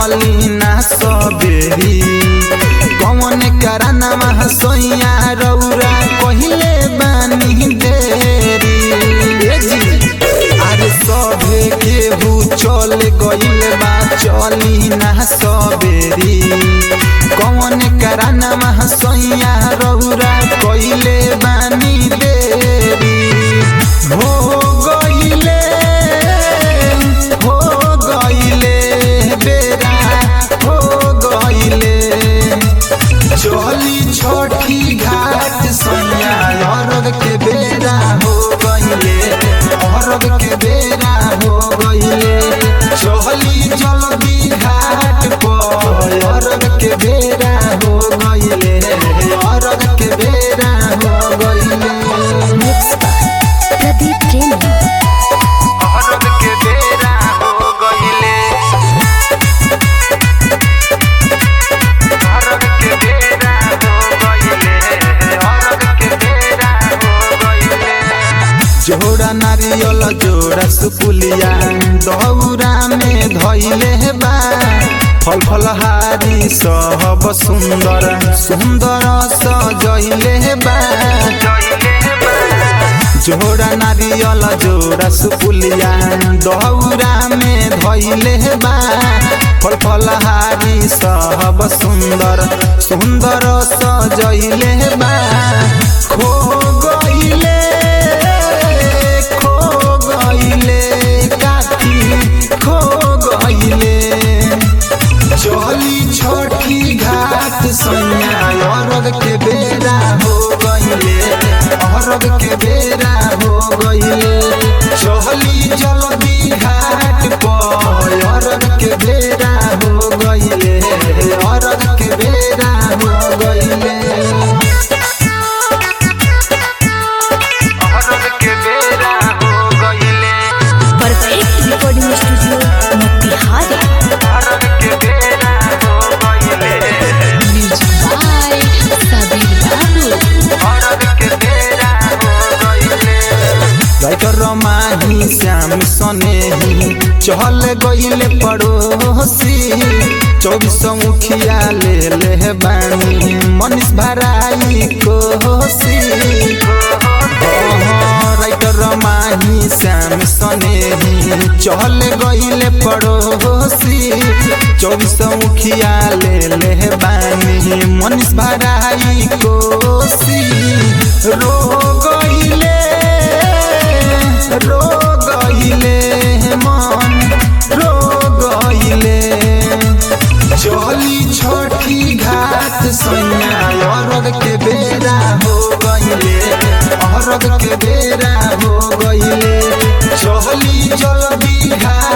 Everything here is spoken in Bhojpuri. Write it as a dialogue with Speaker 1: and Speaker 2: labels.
Speaker 1: चली ना सबेरी कौन कराना सोइया रौरा कहिले बानी देरी ए जी, अरे सभे केहू चल गइल बा चली ना सबेरी कौन कराना सोइया रौरा कहिले बानी देरी हो गइले हो गइले बेरा हो गइले चली छोटी घाट सैया अरग के बेरा हो गइले अरग के बेरा हो गइले चली जल्दी घाट पर अरग के बेरा हो गइले अरग के बेरा हो गइले
Speaker 2: Mixed by Pradeep Premi.
Speaker 1: अरग के बेरा हो गइले अरग के बेरा हो गइले अरग के बेरा हो गइले जोड़ा नारियल जोड़ा सुपुलिया दौरा में धैले बा फल फलहारी सब सुंदर सुंदर सजैले बा जोड़ा नारियल जोड़ा सुपुलिया दौरा में धैले बा फल फलहारी सब सुंदर सुंदर सजैले बा खो गइले खो गइले काठी खो गइले चली छोटी घाट सैया अरग के बेरा हो गइले अरग के बेरा हो गइले चली जल्दी घाट पर अरग के बेरा हो गइले अरग के बेरा हो गइले अरग के बेरा हो गइले
Speaker 2: Perfect recording studio, Motihari.
Speaker 1: अरग के बेरा हो गइले
Speaker 2: Music by Sabir Babu.
Speaker 1: अरग के बेरा हो गइले राइटर रमाही श्याम सनेही चहल गइले पड़ोसी चौबीस मुखिया ले ले बानी मनीष भराई कोसी राइटर रमाही श्याम सनेही चहल गइले पड़ोसी चौबीस मुखिया ले ले बानी मनीष भराई कोसी रो गइले रो गइले मन रो गइले चली छोटी घाट सैया अरग के बेरा हो गइले अरग के बेरा हो गइले चली जल्दी घाट